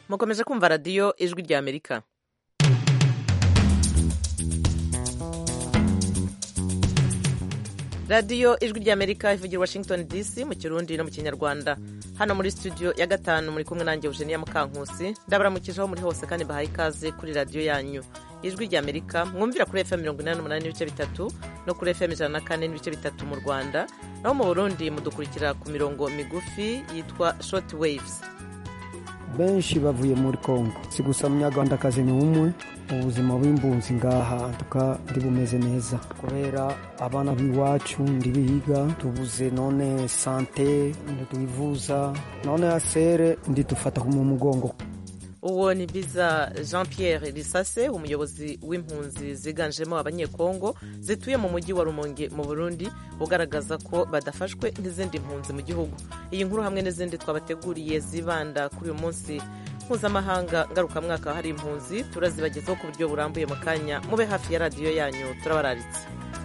mukomeje kumva radiyo ijwi rya amerika radiyo ijwi rya amerika ivugira washington dc mu kirundi no mu kinyarwanda hano muri studio ya gatanu muri kumwe nanjye eugenia mukankusi ndabaramukije aho muri hose kandi bahaye ikaze kuri radiyo yanyu ijwi rya amerika mwumvira kuri fm mirongo inani n'umunani n'ibice bitatu no kuri fm ijana na kane n'ibice bitatu mu rwanda naho mu burundi mudukurikira ku mirongo migufi yitwa short waves benshi bavuye muri kongo si gusa munyarwandakazi ni umwe ubuzima bw'impunzi ngaha tuka ndi bumeze neza kubera abana b'iwacu ndibiga tubuze none sante ntitwivuza none asere ndi dufata mu mugongo uwo ni biza jean pierre risase umuyobozi w'impunzi ziganjemo abanyekongo zituye mu mujyi wa rumonge mu burundi ugaragaza ko badafashwe nk'izindi mpunzi mu gihugu iyi nkuru hamwe n'izindi twabateguriye zibanda kuri uyu munsi mpuzamahanga ngarukamwaka hari impunzi turazibagezaho ku buryo burambuye mu kanya mube hafi ya radiyo yanyu turabararitse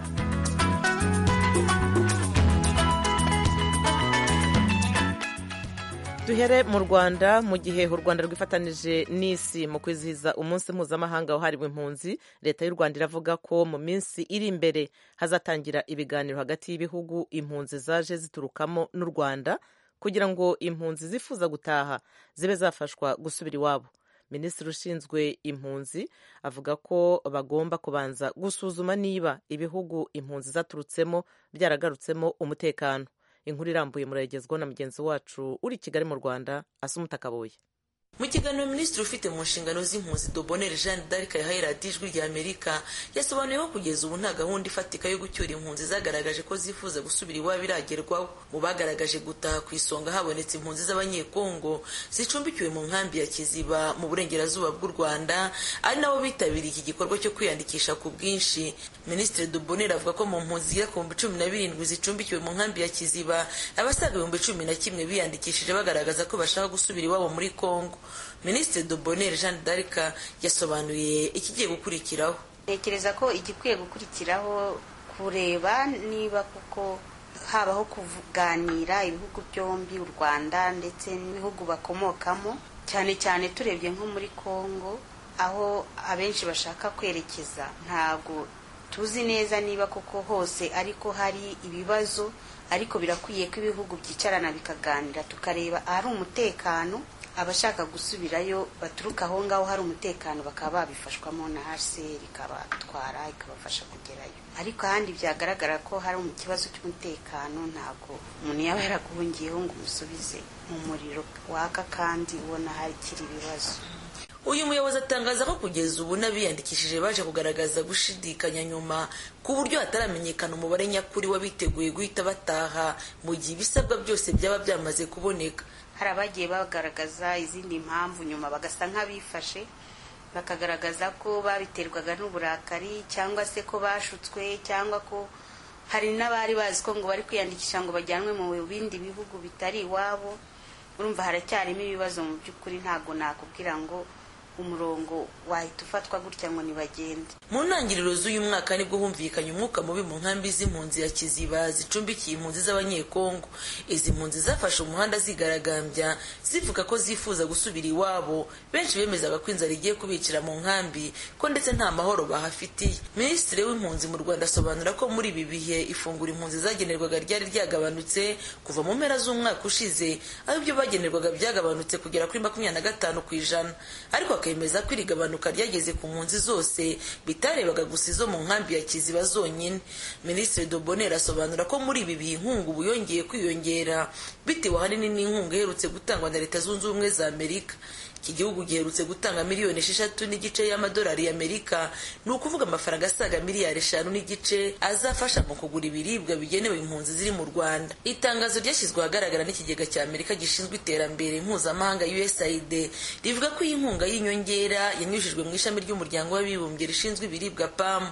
duhere mu rwanda mu gihe u rwanda rwifatanije n'isi mu kwizihiza umunsi mpuzamahanga wahariwe impunzi leta y'u rwanda iravuga ko mu minsi iri imbere hazatangira ibiganiro hagati y'ibihugu impunzi zaje ziturukamo n'u rwanda kugira ngo impunzi zifuza gutaha zibe zafashwa gusubira iwabo minisitiri ushinzwe impunzi avuga ko bagomba kubanza gusuzuma niba ibihugu impunzi zaturutsemo byaragarutsemo umutekano inkuru irambuye murayigezwaho na mugenzi wacu uri i kigali mu rwanda asa umutakabuye mu kiganiro minisitiri ufite mu nshingano z'impunzi dobonere jeanne d'arc yahaye radiyo ijwi rya amerika yasobanuye ko kugeza ubu nta gahunda ifatika yo gucyura impunzi zagaragaje ko zifuza gusubira iwabo iragerwaho mu bagaragaje gutaha ku isonga habonetse impunzi z'abanyekongo zicumbikiwe mu nkambi ya kiziba mu burengerazuba bw'u rwanda ari nabo bitabiriye iki gikorwa cyo kwiyandikisha ku bwinshi minisitiri dobonere avuga ko mu mpunzi zigera ku bihumbi cumi na birindwi zicumbikiwe mu nkambi ya kiziba abasaga ibihumbi cumi na kimwe biyandikishije bagaragaza ko bashaka gusubira iwabo muri kongo minisitiri dobonere jeanne d'arc yasobanuye ikigiye gukurikiraho ntekereza ko igikwiye gukurikiraho kureba niba kuko habaho kuganira ibihugu byombi u rwanda ndetse n'ibihugu bakomokamo cyane cyane turebye nko muri congo aho abenshi bashaka kwerekeza ntabwo tuzi neza niba koko hose ariko hari ibibazo ariko birakwiye ko ibihugu byicarana bikaganira tukareba ahari umutekano abashaka gusubirayo baturuka aho ngaho hari umutekano bakaba babifashwamo na hcr ikabatwara ikabafasha kugerayo ariko ahandi byagaragara ko hari ikibazo cy'umutekano ntabwo umuntu yaba yaraguhungiyeho ngo umusubize mu muriro waka kandi ubona hakiri ibibazo uyu muyobozi atangaza ko kugeza ubu n'abiyandikishije baje kugaragaza gushidikanya nyuma ku buryo hataramenyekana umubare nyakuri w'abiteguye guhita bataha mu gihe ibisabwa byose byaba byamaze kuboneka hari abagiye bagaragaza izindi mpamvu nyuma bagasa nk'abifashe bakagaragaza ko babiterwaga n'uburakari cyangwa se ko bashutswe cyangwa ko hari n'abari bazi ko ngo bari kwiyandikisha ngo bajyanwe mu bindi bihugu bitari iwabo urumva haracyarimo ibibazo mu by'ukuri ntabwo nakubwira ngo umurongo wahita ufatwa gutya ngo ntibagende mu ntangiriro z'uyu mwaka nibwo humvikanye umwuka mubi mu nkambi z'impunzi ya kiziba zicumbikiye impunzi z'abanyekongo izi mpunzi zafashe umuhanda zigaragambya zivuga ko zifuza gusubira iwabo benshi bemezaga ko inzara igiye kubicira mu nkambi ko ndetse nta mahoro bahafitiye minisitiri w'impunzi mu rwanda asobanura ko muri ibi bihe ifungura impunzi zagenerwaga ryari ryagabanutse kuva mu mpera z'umwaka ushize aho ibyo bagenerwaga byagabanutse kugera kuri makumyabiri na gatanu ku ijana ariko akemeza ko iri gabanuka ryageze ku mpunzi zose bitarebaga gusa izo mu nkambi ya kiziba zonyine minisitiri dobonere asobanura ko muri ibi bihe inkunga ubu yongeye kwiyongera bitewe ahanini n'inkunga iherutse gutangwa na leta zunze ubumwe za amerika iki gihugu giherutse gutanga miliyoni esheshatu n'igice y'amadolari y'amerika ni ukuvuga amafaranga asaga miliyari eshanu n'igice azafasha mu kugura ibiribwa bigenewe impunzi ziri mu rwanda itangazo ryashyizwe ahagaragara n'ikigega cya amerika gishinzwe iterambere mpuzamahanga usaid rivuga ko iyi nkunga y'inyongera yanyujijwe mu ishami ry'umuryango w'abibumbye rishinzwe ibiribwa pam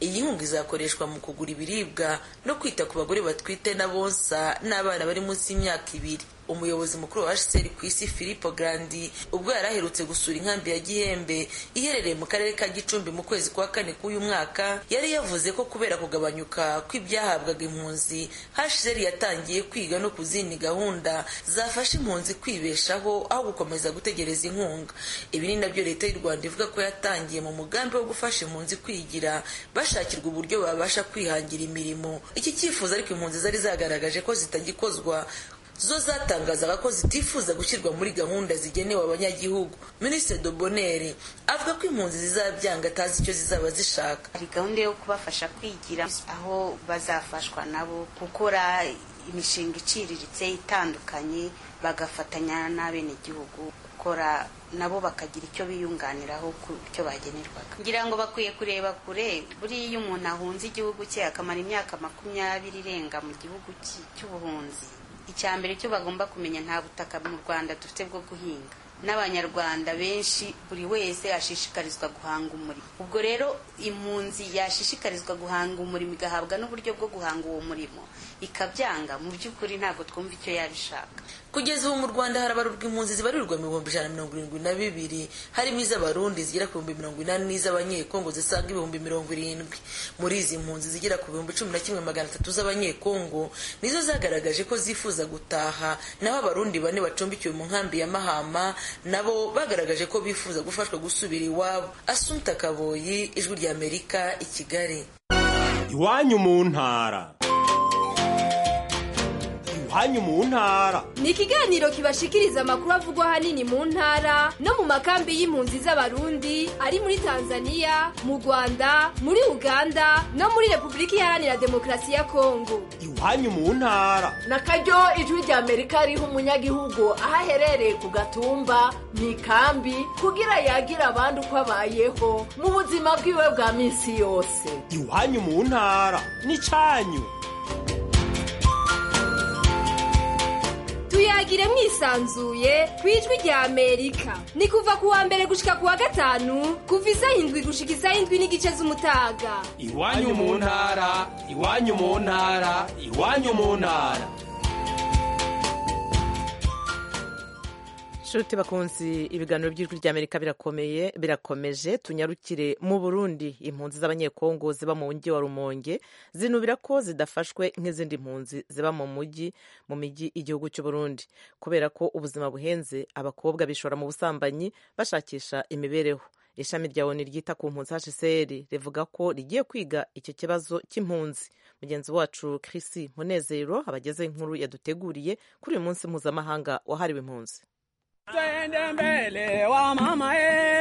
iyi nkunga izakoreshwa mu kugura ibiribwa no kwita ku bagore batwite na bonsa n'abana bari munsi y'imyaka ibiri umuyobozi mukuru wa hcr ku isi filipo grandi ubwo yari aherutse gusura inkambi ya gihembe iherereye mu karere ka gicumbi mu kwezi kwa kane k'uyu mwaka yari yavuze ko kubera kugabanyuka kw'ibyahabwaga impunzi hcr yatangiye kwiga no ku zindi gahunda zafasha impunzi kwibeshaho aho gukomeza gutegereza inkunga ibi ni nabyo leta y'u rwanda ivuga ko yatangiye mu mugambi wo gufasha impunzi kwigira bashakirwa uburyo babasha kwihangira imirimo iki cyifuzo ariko impunzi zari zagaragaje ko zitagikozwa zo zatangazaga ko zitifuza gushyirwa muri gahunda zigenewe abanyagihugu minisitiri doboneri avuga ko impunzi zizabyanga atazi icyo zizaba zishaka hari gahunda yo kubafasha kwigira aho bazafashwa nabo gukora imishinga iciriritse itandukanye bagafatanya n'abenegihugu gukora nabo bakagira icyo biyunganiraho ku cyo bagenerwaga ngira ngo bakwiye kureba kure buriya iyo umuntu ahunze igihugu cye akamara imyaka makumyabiri irenga mu gihugu cy'ubuhunzi icya mbere cyo bagomba kumenya nta butaka mu rwanda dufite bwo guhinga n'abanyarwanda benshi buri wese ashishikarizwa guhanga umurimo ubwo rero impunzi yashishikarizwa guhanga umurimo igahabwa n'uburyo bwo guhanga uwo murimo ikabyanga mu by'ukuri ntabwo twumva icyo yabishaka kugeza ubu mu rwanda harabarurwa impunzi zibarirwa mu bihumbi ijana na mirongo irindwi na bibiri harimo iz'abarundi zigera ku bihumbi mirongo inani n'iz'abanyekongo zisaga ibihumbi mirongo irindwi muri izi mpunzi zigera ku bihumbi cumi na kimwe magana atatu z'abanyekongo nizo zagaragaje ko zifuza gutaha naho abarundi bane bacumbikiwe mu nkambi ya mahama nabo bagaragaje ko bifuza gufashwa gusubira iwabo asunta kaboyi ijwi ry'amerika i kigali iwanyu mu ntara iwanyu mu ntara ni ikiganiro kibashikiriza amakuru avugwa ahanini mu ntara no mu makambi y'impunzi z'abarundi ari muri tanzania mu rwanda muri uganda no muri repubulika iharanira demokarasi ya kongo iwanyu mu ntara na karyo ijwi rya amerika riha umunyagihugu aho aherereye ku gatumba mu ikambi kugira yagira abandi uko abayeho mu buzima bwiwe bwa minsi yose iwanyu mu ntara n'icyanyu tuyagire mwisanzuye ku ijwi rya amerika ni kuva ku wa mbere gushika ku wa gatanu kuva isaha indwi gushika isaha indwi n'igice z'umutaga iwanyu mu ntara iwanyu mu ntara iwanyu mu ntara nshuti bakunzi ibiganiro by'ijwi ry'amerika birakomeye birakomeje tunyarukire mu burundi impunzi z'abanyekongo ziba mu mujyi wa rumonge zinubira ko zidafashwe nk'izindi mpunzi ziba mu mujyi mu mijyi igihugu cy'u Burundi kubera ko ubuzima buhenze abakobwa bishora mu busambanyi bashakisha imibereho ishami rya oni ryita ku mpunzi hcr rivuga ko rigiye kwiga icyo kibazo cy'impunzi mugenzi wacu Chris munezero abageze inkuru yaduteguriye kuri uyu munsi mpuzamahanga wahariwe impunzi Twende mbele wa mama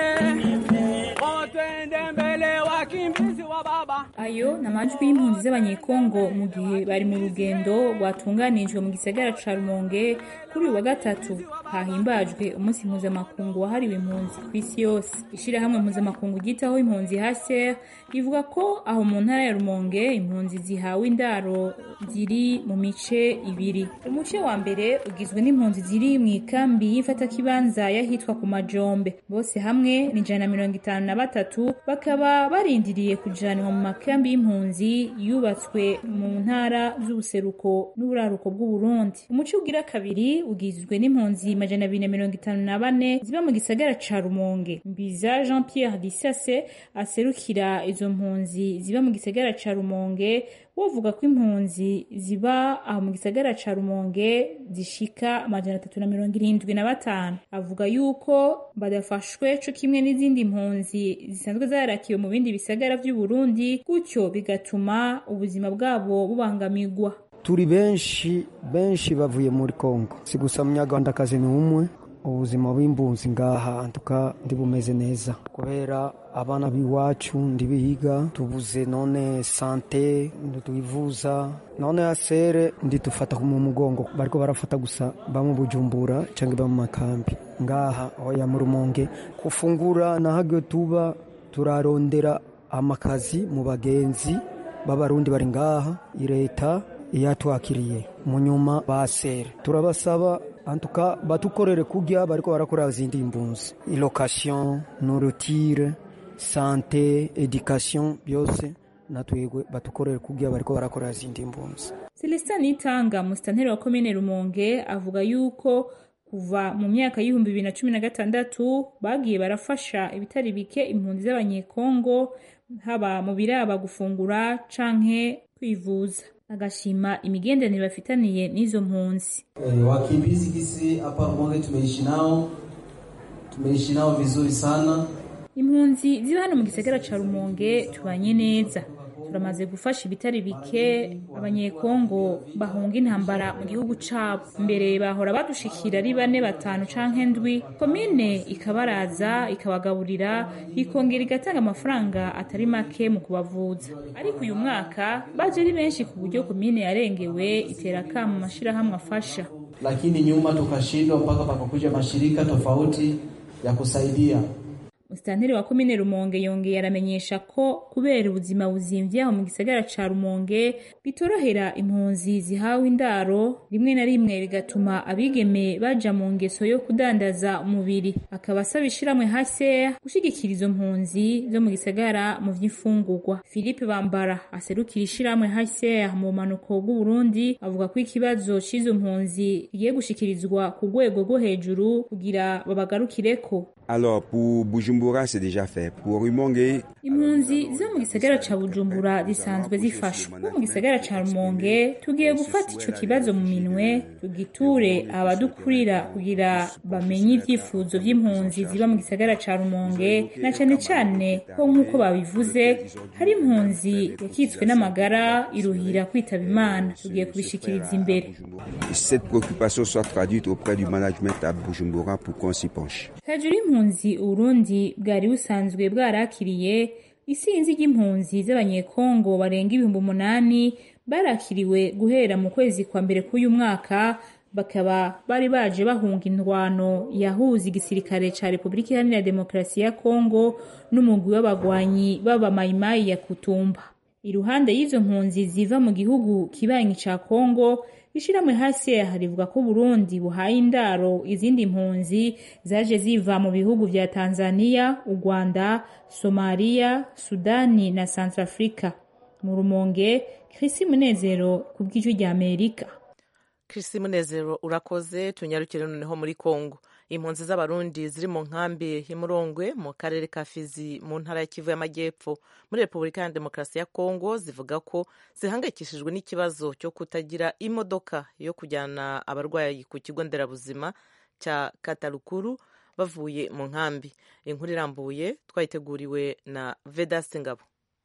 e, oh, twende mbele wakimbizi wa baba. Ayo ni amajwi y'impunzi z'abanyekongo mu gihe bari mu rugendo rwatunganijwe mu gisagara ca Rumonge kuri uyu wa gatatu hahimbajwe umunsi mpuzamakungu wahariwe impunzi ku isi yose. Ishirahamwe mpuzamakungu ryitaho impunzi HCR rivuga ko aho mu ntara ya Rumonge impunzi zihawe indaro ziri mu mice ibiri. Umuce wa mbere ugizwe n'impunzi ziri mu ikambi y'ifata kibanza yahitwa ku majombe bose hamwe ni ijana na mirongo itanu na batatu bakaba barindiriye kujanwa mu makambi y'impunzi yubatswe mu ntara z'ubuseruko n'uburaruko bw'uburundi umuco ugira kabiri ugizwe n'impunzi majana abiri na mirongo itanu na bane ziba mu gisagara ca rumonge mbiza jean pierre disase aserukira izo mpunzi ziba mu gisagara ca rumonge wovuga ko impunzi ziba aho mu gisagara ca rumonge zishika amajana atatu na mirongo irindwi na batanu avuga yuko badafashwe co kimwe n'izindi mpunzi zisanzwe zarakiwe mu bindi bisagara vy'uburundi gutyo bigatuma ubuzima bwabo bubangamirwa turi benshi benshi bavuye muri kongo si gusa munyarwandakazi ni umwe ubuzima bw'impunzi ngaha tuka ndi bumeze neza kubera abana b'iwacu ndibiga tubuze none sante ntitwivuza none asere ndidufata mu mugongo bariko barafata gusa bamwe bujumbura cyangwa ba mu makambi ngaha oya mu rumonge kufungura nahagwe tuba turarondera amakazi mu bagenzi b'abarundi bari ngaha leta yatwakiriye mu nyuma basere turabasaba antuka batukorere kujya bariko barakora zindi mbunzi location nourriture sante education byose natwebwe batukorere kugira bariko barakorera zindi mpunzi celestin nitanga musitanteri wa komine rumonge avuga yuko kuva mu myaka y'ibihumbi bibiri na cumi na gatandatu bagiye barafasha ibitari bike impunzi z'abanyekongo haba mu biraba gufungura canke kwivuza agashima imigenderanire bafitaniye n'izo mpunzi E, wakimbizi kisi hapa Rumonge tumeishi nao, tumeishi nao vizuri sana. impunzi ziba hano mu gisagara ca rumonge tubanye neza turamaze gufasha ibitari bike abanyekongo bahunga intambara mu gihugu cabo mbere bahora badushikira ari bane batanu canke ndwi komine ikabaraza ikabagaburira ikongera igatanga amafaranga atari make mu kubavuza ariko uyu mwaka baje ari benshi ku buryo komine yarengewe itera kama amashirahamwe afasha Lakini nyuma tukashindwa mpaka pakakuja mashirika tofauti ya kusaidia. musitanteri wa komine rumonge yongeye aramenyesha ko kubera ubuzima buzimvye aho mu gisagara ca rumonge bitorohera impunzi zihawe indaro rimwe na rimwe bigatuma abigeme baja mu ngeso yo kudandaza umubiri akaba asaba ishirahamwe hase gushigikira izo mpunzi zo mu gisagara mu vy'imfungurwa philippe bambara aserukira ishirahamwe hase mu bumanuko bw'uburundi avuga ko ikibazo c'izo mpunzi kigiye gushikirizwa ku rwego rwo hejuru kugira babagarukireko Alors, pour Bujumbura, c'est déjà fait. Pour Rumonge, impunzi zo mu gisagara ca bujumbura zisanzwe zifashwa no mu gisagara ca rumonge tugiye gufata ico kibazo mu minwe tugiture abadukurira kugira bamenye ivyifuzo vy'impunzi ziba mu gisagara ca rumonge na cane cane ko nk'uko babivuze hari impunzi yakitswe n'amagara iruhira kwitaba imana tugiye kubishikiriza imbere cette préoccupation soit traduite auprès du management à Bujumbura pour qu'on s'y penche. hejuru y'impunzi uburundi bwari busanzwe bwarakiriye isinzi ry'impunzi z'abanyekongo barenga ibihumbi umunani barakiriwe guhera mu kwezi kwa mbere k'uyu mwaka bakaba bari baje bahunga indwano yahuza igisirikare ca repubulika iharanira demokarasi ya kongo n'umugwi w'abagwanyi b'abamayimayi ya kutumba iruhande y'izo mpunzi ziva mu gihugu kibanyi ca kongo ishirahamwe hasi rivuga ko Burundi buhaye indaro izindi mpunzi zaje ziva mu bihugu vya Tanzania, u Rwanda, Somalia, Sudani na Centrafrica. Mu Rumonge, Chrissy Munezero ku bw'ijwi rya Amerika. Chrissy Munezero urakoze tunyarukire noneho muri Kongo. Impunzi z'abarundi ziri mu nkambi y'Imurongwe mu karere ka Fizi mu ntara ya Kivu y'Amajyepfo muri Repubulika ya Demokarasi ya Kongo zivuga ko zihangayikishijwe n'ikibazo cyo kutagira imodoka yo kujyana abarwayi ku kigo nderabuzima cya Katarukuru bavuye mu nkambi. Inkuru irambuye twayiteguriwe na Vedaste Ngabo.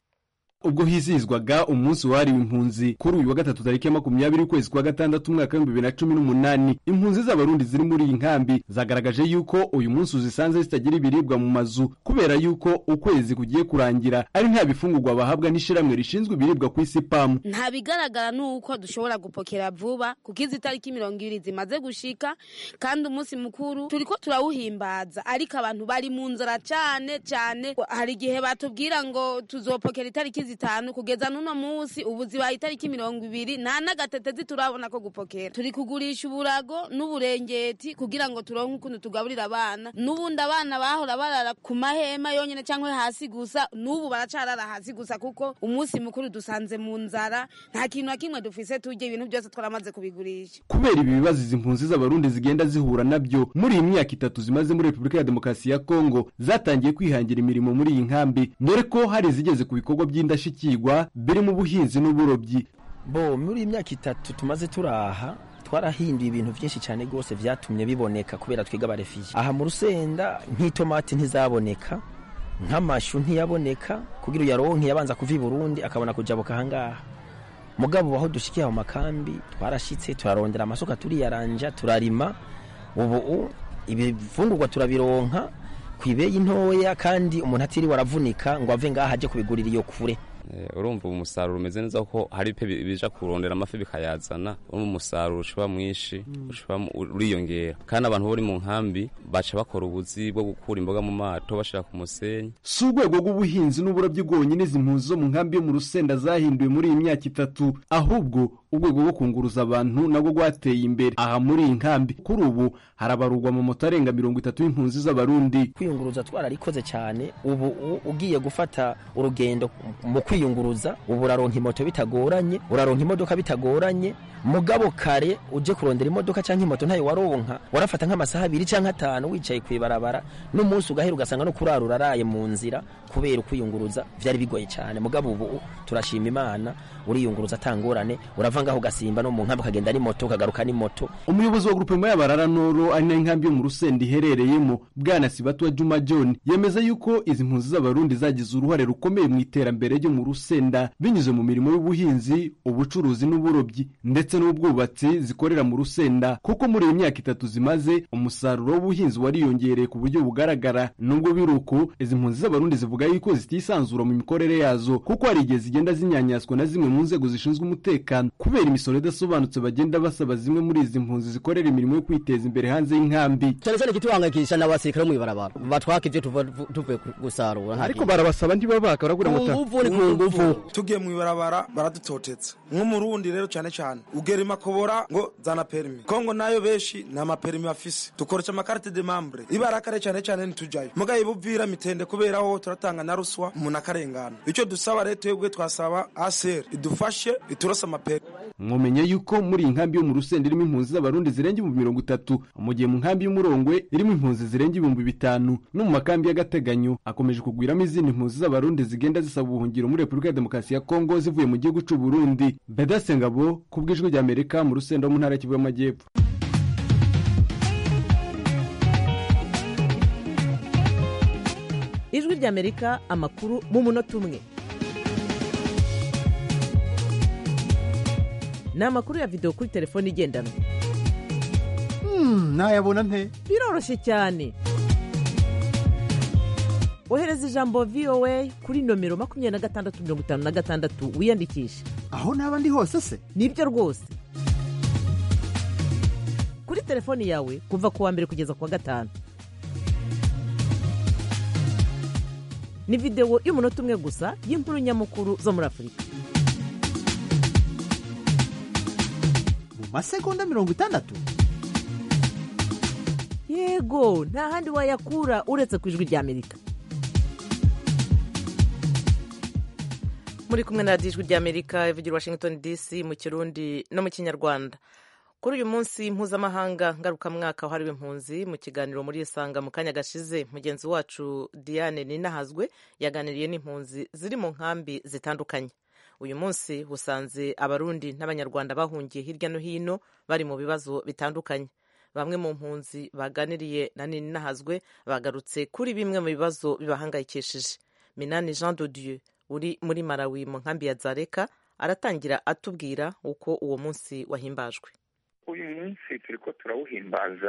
ubwo hizihizwaga umunsi wahariwe impunzi kuri uyu wa gatatu tariki ya makumyabiri ukwezi kwa gatandatu umwaka w'ibihumbi bibiri na cumi n'umunani impunzi z'abarundi ziri muri iyi nkambi zagaragaje yuko uyu munsi uzisanze zitagira ibiribwa mu mazu kubera yuko ukwezi kugiye kurangira ari nta bifungurwa bahabwa n'ishiramwe rishinzwe ibiribwa ku isi pamu nta bigaragara nuko dushobora gupokera vuba kuko izi tariki mirongo ibiri zimaze gushika kandi umunsi mukuru turiko turawuhimbaza ariko abantu bari mu nzara cane cane hari igihe batubwira ngo tuzopokera itariki zitanu kugeza n'uno munsi ubu zibaye itariki mirongo ibiri nta n'agatetezi turabona ko gupokera turi kugurisha uburago n'uburengeti kugira ngo turonke ukuntu tugaburira abana n'ubundi abana bahora barara ku mahema yonyine cyangwa hasi gusa n'ubu baracarara hasi gusa kuko umunsi mukuru dusanze mu nzara nta kintu na kimwe dufise turya ibintu byose twaramaze kubigurisha kubera ibi bibazo izi mpunzi z'abarundi zigenda zihura nabyo muri iyi myaka itatu zimaze muri repubulika ya demokarasi ya kongo zatangiye kwihangira imirimo muri iyi nkambi dore ko hari izigeze ku bikorwa by'indashyikirwa birimo ubuhinzi n'uburobyi bo muri iyi myaka itatu tumaze turaha twarahinduye ibintu byinshi cyane rwose byatumye biboneka kubera twiga abarefiye aha mu rusenda nk'itomati ntizaboneka nk'amashu ntiyaboneka kugira uyaronke yabanza kuva i burundi akabona kujabuka ahangaha mugabo aho dushikiye mu makambi twarashitse turarondera amasuka turiyaranja turarima ubu ibifungurwa turabironka ku ibeyi ntoya kandi umuntu atiriwe aravunika ngo ave ngaha ajye kubigurira iyo kure urumva umusaruro umeze neza kuko hari pe bija kurondera amafi bikayazana urumva umusaruro ushobora mwinshi uriyongera kandi abantu bari mu nkambi baca bakora ubuzi bwo gukura imboga mu mato bashira ku musenyi si urwego rw'ubuhinzi n'uburobyi bwonyine izi mpunzi zo mu nkambi yo mu rusenda zahinduwe muri iyi myaka itatu ahubwo urwego rwo kunguruza abantu nabwo rwateye imbere aha muri iyi nkambi kuri ubu harabarurwa mu moto arenga mirongo itatu y'impunzi z'abarundi kwiyunguruza twararikoze cyane ubu ugiye gufata urugendo mu kwiyunguruza ubu uraronka imoto bitagoranye uraronka imodoka bitagoranye mugabo kare uje kurondera imodoka cyangwa imoto ntayo waronka warafata nk'amasaha abiri cyangwa atanu wicaye ku ibarabara n'umunsi ugahera ugasanga no kurara uraraye mu nzira kubera ukwiyunguruza vyari bigoye cyane mugabo ubu turashima imana uriyunguruza atangorane urava ngaho ugasimba no mu nkambi ukagenda n'imoto ukagaruka n'imoto umuyobozi wa grupema y'abarara noro ari nayo nkambi yo mu rusenda iherereyemo bwana sibatwa juma john yemeza yuko izi mpunzi z'abarundi zagize uruhare rukomeye mu iterambere ryo mu rusenda binyuze mu mirimo y'ubuhinzi ubucuruzi n'uburobyi ndetse n'ubwubatsi zikorera mu rusenda kuko muri iyi myaka itatu zimaze umusaruro w'ubuhinzi wariyongereye ku buryo bugaragara nubwo biri uko izi mpunzi z'abarundi zivuga yuko zitisanzura mu mikorere yazo kuko hari igihe zigenda zinyanyaswa na zimwe mu nzego zishinzwe umutekano kubera imisoro idasobanutse bagenda basaba zimwe muri izi mpunzi zikorera imirimo yo kwiteza imbere hanze y'inkambi cyane cyane ikituhangayikisha n'abasirikare bo mw'ibarabara batwaka ibyo tuva tuvuye gusarura ariko barabasaba ntibabaka baragura ku amata nguvu ni ku nguvu tugiye mu ibarabara baradutotetse nk'umurundi rero cyane cyane ugera imakobora ngo zana perimi kongo nayo benshi nta maperimi bafise dukoresha amakarite de membre ibarakare cyane cyane ntitujayo mugaye buvira mitende kubera aho turatanga na ruswa umuntu akarengana icyo dusaba rero twebwe twasaba aser idufashe iturose amaperimi mwomenye yuko muri iyi nkambi yo mu rusenda irimo impunzi z'abarundi zirenga ibihumbi mirongo itatu mu gihe mu nkambi y'umurongwe irimo impunzi zirenga ibihumbi bitanu no mu makambi y'agateganyo hakomeje kugwiramo izindi mpunzi z'abarundi zigenda zisaba ubuhungiro muri repubulika ya demokarasi ya kongo zivuye mu gihugu c'u burundi bedase ngabo ku bw'ijwi ry'amerika mu rusenda wo mu ntara y'Kivu y'amajyepfo ijwi ry'amerika amakuru mu munota umwe ni amakuru ya videwo kuri telefone igendanwa nayabona nte biroroshye cyane ohereza ijambo voa kuri nomero makumyabiri na gatandatu mirongo itanu na gatandatu wiyandikishe aho naba ndi hose se nibyo rwose kuri telefoni yawe kuva ku wa mbere kugeza ku wa gatanu ni videwo y'umunota umwe gusa y'inkuru nyamukuru zo muri afurika mu masegonda mirongo itandatu yego nta handi wayakura uretse ku ijwi ry'amerika muri kumwe na radiyo ijwi ry'amerika ivugira washington dc mu kirundi no mu kinyarwanda kuri uyu munsi mpuzamahanga ngarukamwaka wahariwe impunzi mu kiganiro muri isanga mu kanya gashize mugenzi wacu diane ninahazwe yaganiriye n'impunzi ziri mu nkambi zitandukanye uyu munsi usanze abarundi n'abanyarwanda bahungiye hirya no hino bari mu bibazo bitandukanye bamwe mu mpunzi baganiriye na ninahazwe bagarutse kuri bimwe mu bibazo bibahangayikishije minani jean de dieu uri muri marawi mu nkambi ya zareka aratangira atubwira uko uwo munsi wahimbajwe uyu munsi turi ko turawuhimbaza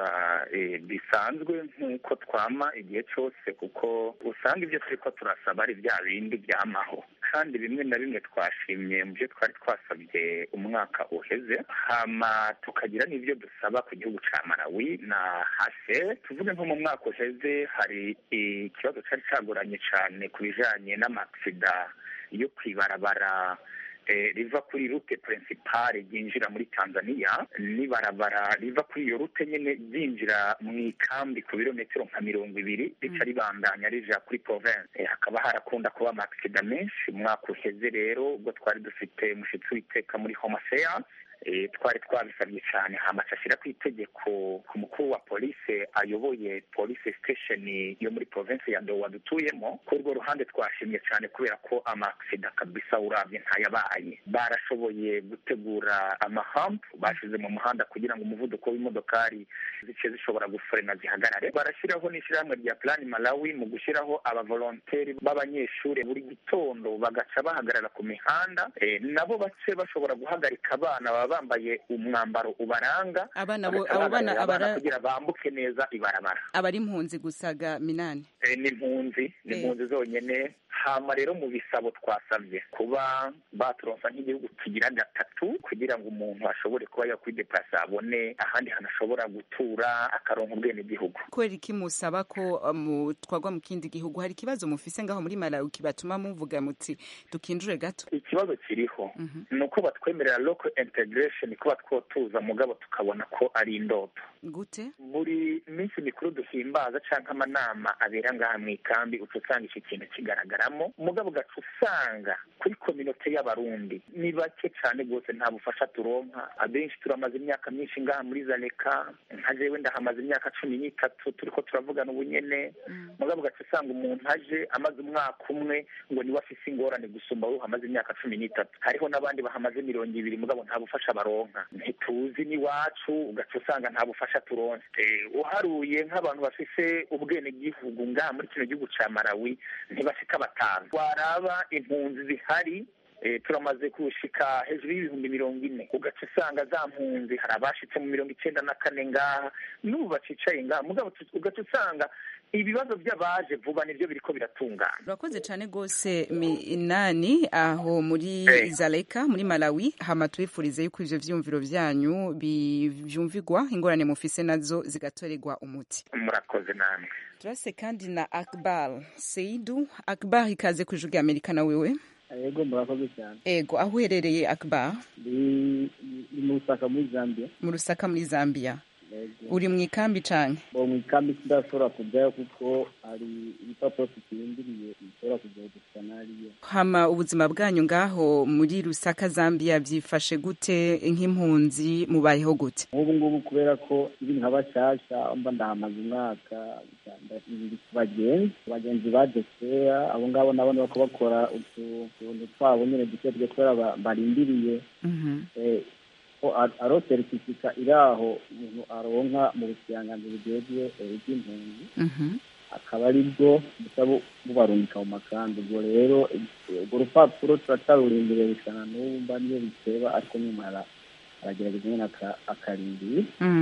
bisanzwe nk'uko twama igihe cyose kuko usanga ibyo turi ko turasaba ari bya bindi byamaho kandi bimwe na bimwe twashimye mu byo twari twasabye umwaka uheze hama tukagira n'ibyo dusaba ku gihugu cya marawi na hase tuvuge nko mu mwaka uheze hari ikibazo cyari cyagoranye cyane ku bijyanye n'amaksida yo kwibarabara riva kuri rute purinsipale ryinjira muri tanzania n'ibarabara riva kuri iyo rute nyine ryinjira mu ikambi ku birometero nka mirongo ibiri rica ribandanya rija kuri province hakaba harakunda kuba amakisida menshi umwaka uheze rero ubwo twari dufite umushyitsi w'iteka muri homoseyanse twari twabisabye cyane hamaca ashyira ku itegeko ku mukuru wa polisi ayoboye polisi sitesheni yo muri provinsi ya dowa dutuyemo kuri urwo ruhande twashimye cyane kubera ko amakisida kabisa urabye ntayabaye barashoboye gutegura amahampu bashyize mu muhanda kugira ngo umuvuduko w'imodokari zice zishobora gufurena zihagarare barashyiraho n'ishyirahamwe rya plani malawi mu gushyiraho abavolonteri b'abanyeshuri buri gitondo bagaca bahagarara ku mihanda nabo bace bashobora guhagarika abana baba bambaye umwambaro ubaranga abana bo abo bana abara kugira bambuke neza ibarabara abari impunzi gusaga minani e, ni impunzi ni impunzi zonyene hama rero mu bisabo twasabye kuba baturonsa nk'igihugu kigira gatatu kugira ngo umuntu ashobore kuba yakwideplasa abone ahandi hantu ashobora gutura akaronka ubwene gihugu kubera iki musaba ko um, twagwa mu kindi gihugu hari ikibazo mufise ngaho muri Malawi kibatuma muvuga muti tukinjure gato ikibazo kiriho mm -hmm. nuko batwemerera local integration kuba twotuza mugabo tukabona ko ari indoto gute buri minsi mikuru duhimbaza canke amanama abera ngaha mu ikambi uca usanga iki kintu kigaragara kubavanamo mugabo ugaca usanga kuri kominote y'abarundi ni bake cyane rwose nta bufasha turonka abenshi turamaze imyaka myinshi ngaha muri zaleka nka jewe ndahamaze imyaka cumi n'itatu turiko turavugana ubunyene mugabo ugaca usanga umuntu aje amaze umwaka umwe ngo niwe afise ingorane gusumba wowe hamaze imyaka cumi n'itatu hariho n'abandi bahamaze mirongo ibiri mugabo nta bufasha baronka ntituzi n'iwacu ugaca usanga nta bufasha turonse Eh, uharuye nk'abantu bafise ubwenegihugu ngaha muri kino gihugu ca malawi ntibashika batanu waraba impunzi zihari eh, turamaze kushika hejuru y'ibihumbi mirongo ine ugaca usanga za mpunzi hari abashitse mu mirongo icenda na kane ngaha n'ubu bacicaye ngaha mugabo tu- ugaca usanga ibibazo by'abaje vuba nivyo biriko biratungana urakoze cyane rwose minani aho muri zaleka muri malawi hama tubifurize yuko ivyo vyumviro vyanyu bi- vyumvigwa ingorane mufise nazo zigatorerwa umuti murakoze namwe turase kandi na akbar seidu akbar ikaze ku ijwi rya amerika na wewe yego murakoze cyane ego aho uherereye akbar ni ni mu Lusaka muri zambia mu rusaka muri zambia Yego. uri mu ikambi canke uwo mu ikambi tudashobora kujyayo kuko hari ibipapuro tukirindiriye bishobora kujya gusa n'ariyo hama ubuzima bwanyu ngaho muri rusaka zambia byifashe gute nk'impunzi mubayeho gute nk'ubu ngubu kubera ko ibi nka bashasha mba ndahamaze umwaka biri ku bagenzi abagenzi baje kera abo ngabo nabo ni bako bakora utu- utuntu twabo nyine duke duke kubera ba- barindiriye eh, ko ar- aro seritifika iri aho umuntu aronka mu bukiranganzi bugezwe eh, bw'impunzi akaba ari bwo buca bu- bubarungika mu makambi ubwo rero eh, urwo rupapuro turacarurindiriye bisana n'ubu mba niyo biteba ariko nyuma ara- aragerageza nyine aka- akarindira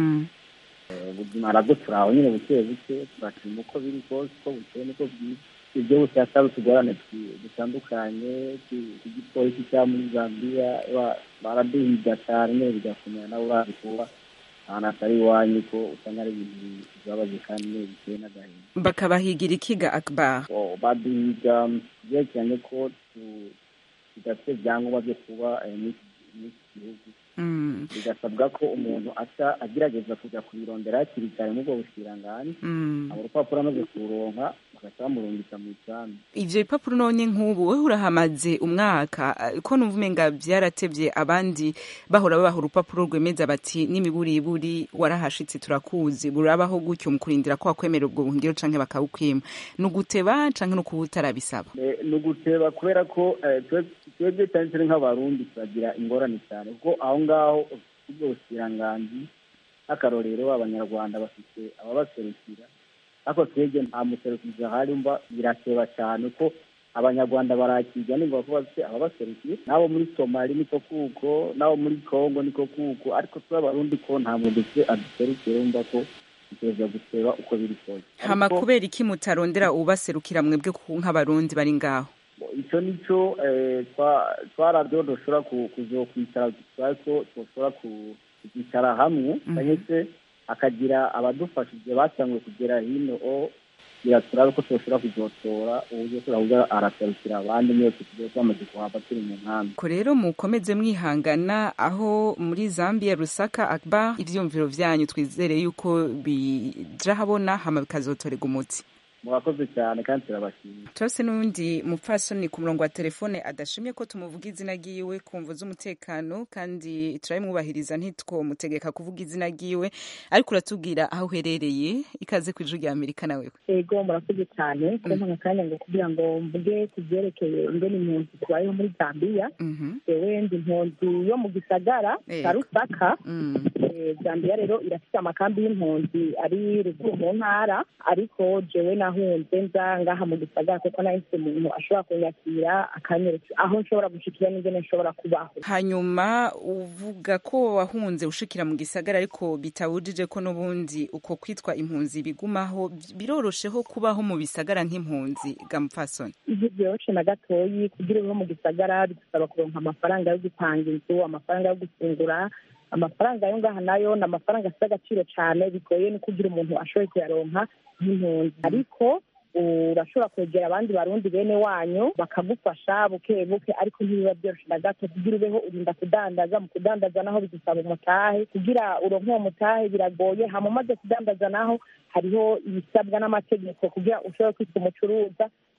Eh, ubuzima arabwo turaho nyine buke buke turashima uko biri kose uko bukeye niko bwiza ibyo bose hatari utugorane twi- dutandukanye tu- igipolisi cya muri zambia ba- baraduhiga cyane nyine bigakomera nawe urazi kuba ahantu hatari iwanyu ko usanga ari ibintu bibabaje kandi nyine biteye n'agahinda bakabahigira ikiga akbar Oh, baduhiga byerekeranye ko tu- tudafite ibyangombwa byo kuba eh, muri muri iki gihugu Mm. bigasabwa ko umuntu aca agerageza kujya kubirondera hakiri kare muri ubwo bushiranganji Mm. abo rupapuro amaze kururonka bagaca bamurungika mu isambu ivyo bipapuro none nk'ubu wewe urahamaze umwaka eh, ko numva umenga vyaratevye abandi bahora babaha urupapuro rwemeza bati n'imiburiburi warahashitse turakuzi burabaho gutyo mu kurindira ko wakwemera ubwo buhungiro canke bakawukwima ni uguteba canke ni ukuba utarabisaba Eh, ni uguteba kubera ko eh, twe- twebwe cyane cyane nk'abarundi turagira ingorane cyane kuko aho ngaho ubwo bushiranganji nk'akarorero abanyarwanda bafite ababaserukira ariko twebwe nta muserukizi ahari mba birateba cyane ko abanyarwanda barakirya nimba ko bafite ababaserukira n'abo muri somali niko kuko n'abo muri kongo niko kuko ariko twe abarundi ko nta muntu dufite aduserukira wumva ko biteza guteba uko biri kose hama Ariko- kubera iki mutarondera ubaserukira mwebwe ku- nk'abarundi bari ngaho icyo nicyo eh, twa- twarabyo dushobora ku- kuzokwicara twari ko dushobora ku- kuzicara hamwe cyangwa se hakagira abadufasha igihe batanguye kugera hino o kugira turabe ko dushobora kuzotora uburyo turahuza araserukira abandi mwese tugiye twamaze kuhava turi mu nkambi ko rero mukomeze mwihangana aho muri zambia rusaka akbar ivyumviro vyanyu twizere yuko bija habona hama bikazotorega umuti murakoze cyane kandi turabashimiye turase n'undi mupfasoni ku murongo wa telefone adashimye ko tumuvuga izina ryiwe ku mvu z'umutekano kandi turabimwubahiriza ntitwomutegeka kuvuga izina ryiwe ariko uratubwira aho uherereye ikaze ku ijwi rya amerika nawe ego murakoze cyane kumpa akanya ngo kugira ngo mvuge ku byerekeye ingene impunzi tubayeho muri zambiya jewe ndi impunzi yo mu gisagara cya Ego. rusaka Eh, zambiya rero irafite amakambi y'impunzi ari ruguru mu ntara ariko jewe nahunze nza ngaha mu gisagara kuko nahise umuntu ashobora kunyakira akanyereka aho nshobora gushikira n'ingene nshobora kubaho hanyuma uvuga ko wahunze ushikira mu gisagara ariko bitawujije ko n'ubundi uko kwitwa impunzi bigumaho birorosheho kubaho mu bisagara nk'impunzi ga mupfasoni ibyo byoroshe na gatoyi kugira ube mu gisagara bidusaba kuronka amafaranga yo gupanga inzu amafaranga yo gufungura amafaranga yo ngaha nayo ni amafaranga afite agaciro cyane bigoye no kugira umuntu ashoboye kuyaronka nk'impunzi ariko urashobora kwegera abandi barundi bene wanyu bakagufasha buke buke ariko ntibiba byoroshye na gato kugira ubeho urinda kudandaza mu kudandaza naho bigusaba umutahe kugira uronke uwo mutahe biragoye hama umaze kudandaza naho hariho ibisabwa n'amategeko kugira ushobore kwitwa umucuruza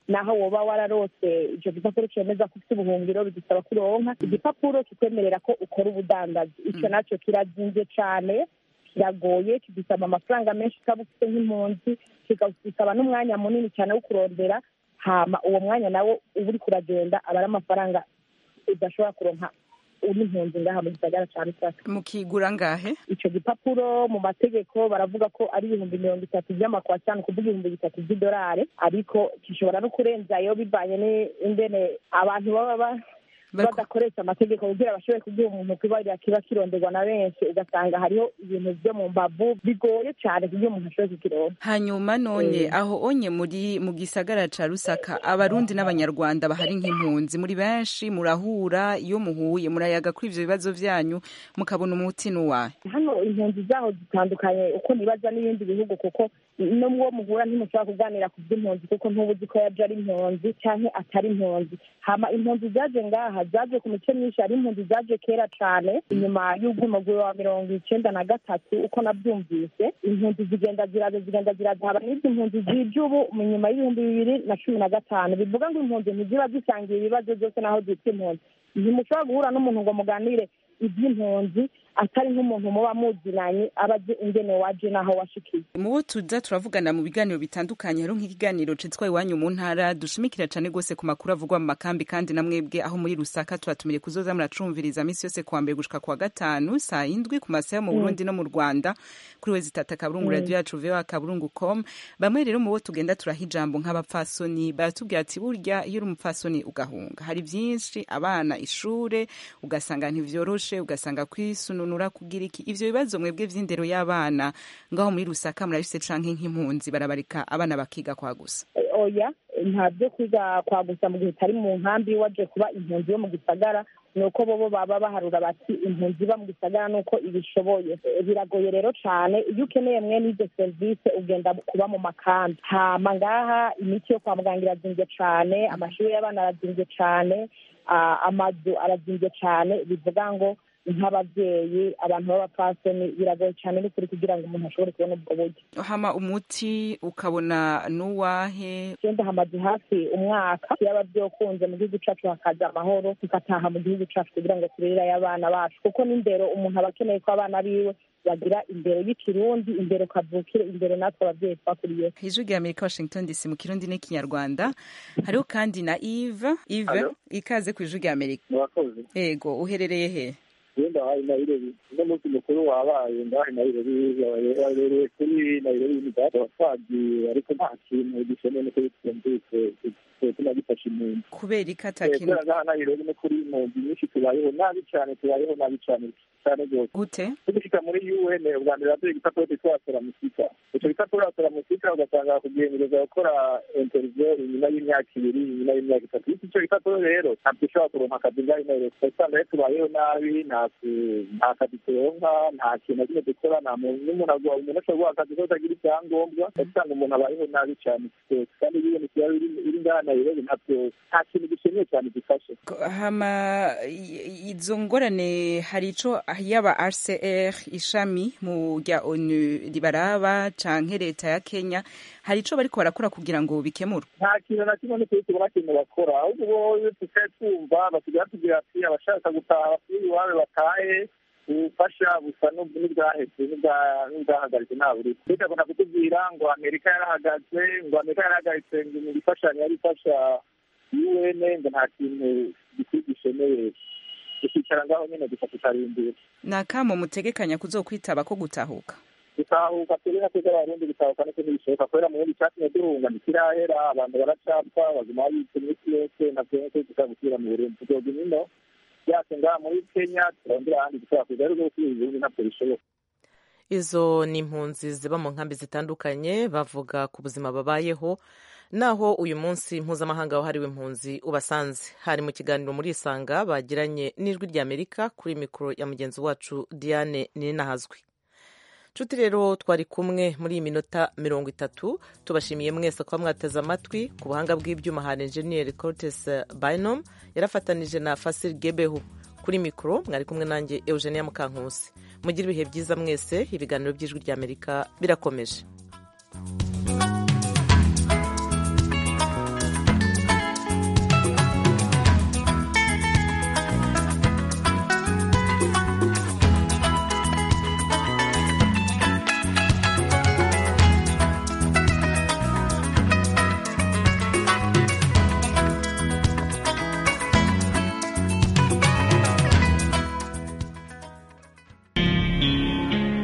naho woba wararose icyo gipapuro cyemeza ko ufite ubuhungiro bigusaba kuronka igipapuro kikwemerera ko ukora ubudandazi icyo nacyo kirazinze cyane kiragoye kidusaba amafaranga menshi ukaba ufite nk'impunzi kikagusaba n'umwanya munini cyane wo kurondera hama uwo mwanya nawo uba uri kuragenda aba ari amafaranga udashobora kuronka uri impunzi ngaha mu gisagara cya rusaka mukigura ngahe icyo gipapuro mu mategeko baravuga ko ari ibihumbi mirongo itatu by'amakwasani kuvuga ibihumbi bitatu by'idolari ariko gishobora no kurenzayo bivanye n'ingene abantu baba ba badakoresha amategeko kugira bashobore kugira umuntu kibarira kiba kironderwa na benshi ugasanga hariho ibintu byo mu mbavu bigoye cyane kugira umuntu ashobore kukironka hanyuma none aho onye muri mu gisagara ca rusaka abarundi n'abanyarwanda bahari nk'impunzi muri benshi murahura iyo muhuye murayaga kuri ivyo bibazo vyanyu mukabona umuti n'uwahe hano impunzi zaho zitandukanye uko nibaza n'ibindi bihugu kuko no muwo muhura ntimushobora kuganira ku by'impunzi kuko ntuba uzi ko yaje ari impunzi cyangwa atari impunzi hama impunzi zaje ngaha zaje ku mice myinshi hari impunzi zaje kera cyane inyuma y'ubwumaguru wa mirongo icenda na gatatu uko nabyumvise impunzi zigenda ziraza zigenda ziraza haba n'izi impunzi zije ubu mu nyuma y'ibihumbi bibiri na cumi na gatanu bivuga ngo impunzi ntiziba zisangiye ibibazo byose n'aho zitwa impunzi ntimushobora guhura n'umuntu ngo muganire iby'impunzi atari nk'umuntu muba muzinanye aba azi ingene waje n'aho washikiye mu bo tuza turavugana mu biganiro bitandukanye hariho nk'ikiganiro citwa iwanyu mu ntara dushimikira cane gose ku makuru avugwa mu makambi kandi na mwebwe aho muri rusaka tubatumire kuzoza muracumviriza misi yose kuwa mbere gushika kuwa gatanu saa indwi ku masaha yo mu burundi no mu rwanda kuri wezi tata akaburungu Mm. radio yacu voa akaburungu com bamwe rero mu bo tugenda turaha ijambo nk'abapfasoni baratubwira ati burya iyo uri umupfasoni ugahunga hari vyinshi abana ishure ugasanga ntivyoroshe ugasanga kwisununura kugira iki ivyo bibazo mwebwe vy'indero y'abana ngaho muri rusaka murabise canke nk'impunzi barabarika abana bakiga kwa gusa Eh, oya nta byo kwiga kwa gusa mu gihe utari mu nkambi waje kuba impunzi yo mu gisagara ni uko bobo baba baharura bati impunzi iba mu gisagara ni uko ibishoboye Eh, biragoye rero cyane iyo ukeneye mwene izo serivisi ugenda kuba mu makambi hama ngaha imiti yo kwa muganga irazimbye cyane amashuri y'abana arazimbye cyane ah, amazu arazimbye cyane bivuga ngo nk'ababyeyi abantu b'abapfasoni biragoye cyane n'ukuri kugira ngo umuntu ashobore kubona ubwo buryo hama umuti ukabona n'uwahe genda hamaze hafi umwaka yaba byokunze mu gihugu cyacu hakaza amahoro tugataha mu gihugu cyacu kugira ngo turere abana bacu kuko n'indero umuntu aba akeneye ko abana biwe bagira indero y'ikirundi indero kavukire indero natwe ababyeyi twakuriye ijwi rya amerika washington dc mu kirundi n'ikinyarwanda hariho kandi na eve eve ikaze ku ijwi rya amerika murakoze ego uherereye he wenda hari nayirobi uno munsi mukuru wabaye ngahe nayirobi wabereye kuri nayirobi y'imigati abasagiye ariko nta kintu gikeneye nuko twumvise tunagifashe impunzi kubera iki Eh, atakintu kubera ngaha nayirobi no kuri impunzi nyinshi tubayeho nabi cyane tubayeho nabi cyane cyane rwose gute tugishika muri un ubwa mbere baduha igipapuro twitwa seramusika ico gipapuro seramusika ugasanga kugendereza gukora interview inyuma y'imyaka ibiri inyuma y'imyaka itatu iki ico gipapuro rero ntabwo ushobora kuronka akazi ngaho inayo ugasanga rero tubayeho nabi nta ku- nta kazi turonka nta kintu na kimwe dukora nta muntu n'umuntu agwa umuntu ashobora guha akazi kose agira icyangombwa ugasanga umuntu abayeho nabi cyane rwose kandi iyo ibintu byaba biri biri ngaha nayirobi ntabwo nta kintu gikeneye cyane gifashe hama i- izo ngorane hari ico yaba rcr ishami mu rya onu ribaraba canke leta ya kenya hari ico bariko barakora kugira ngo bikemurwe nta kintu na kimwe n'ukuri tubona kintu bakora ahubwo bo iyo tukaye twumva basigaye batubwira ati abashaka gutaha basubire iwabo batahe ubufasha busa n'ubwo n'ubwahetse n'ubwa- n'ubwahagaritse nta buri bigakunda kutubwira ngo amerika yarahagaze ngo amerika yarahagaritse ngo mu ifashanyo yari ifasha un ngo nta kintu gikwiye gisheneye tukicara ngaho nyine gusa tukarindira ni akamo mutegekanya kuzokwitaba ko gutahuka gutahuka turi na twebwe abarundi gutahuka niko ntibishoboka kubera mu bindi cyatumye duhunga ntikirahera abantu baracapfa baguma babitse iminsi yose navyo niko dushobora gusubira mu burundi tuzoga imino byase ngaha muri kenya turondera ahandi dushobora kuza ariko gusubira ibihugu ntabwo bishoboka izo ni impunzi ziba mu nkambi zitandukanye bavuga ku buzima babayeho naho uyu munsi mpuzamahanga wahariwe impunzi ubasanze hari mu kiganiro muri isanga bagiranye n'ijwi ry'amerika kuri mikoro ya mugenzi wacu diane ninahazwi nshuti rero twari kumwe muri iyi minota mirongo itatu tubashimiye mwese kuba mwateze amatwi ku buhanga bw'ibyuma hari enjeniyeri cortes binom yarafatanije na fasil gebehu kuri mikoro mwari kumwe nanjye eugenia mukankusi mugire ibihe byiza mwese ibiganiro by'ijwi ry'amerika birakomeje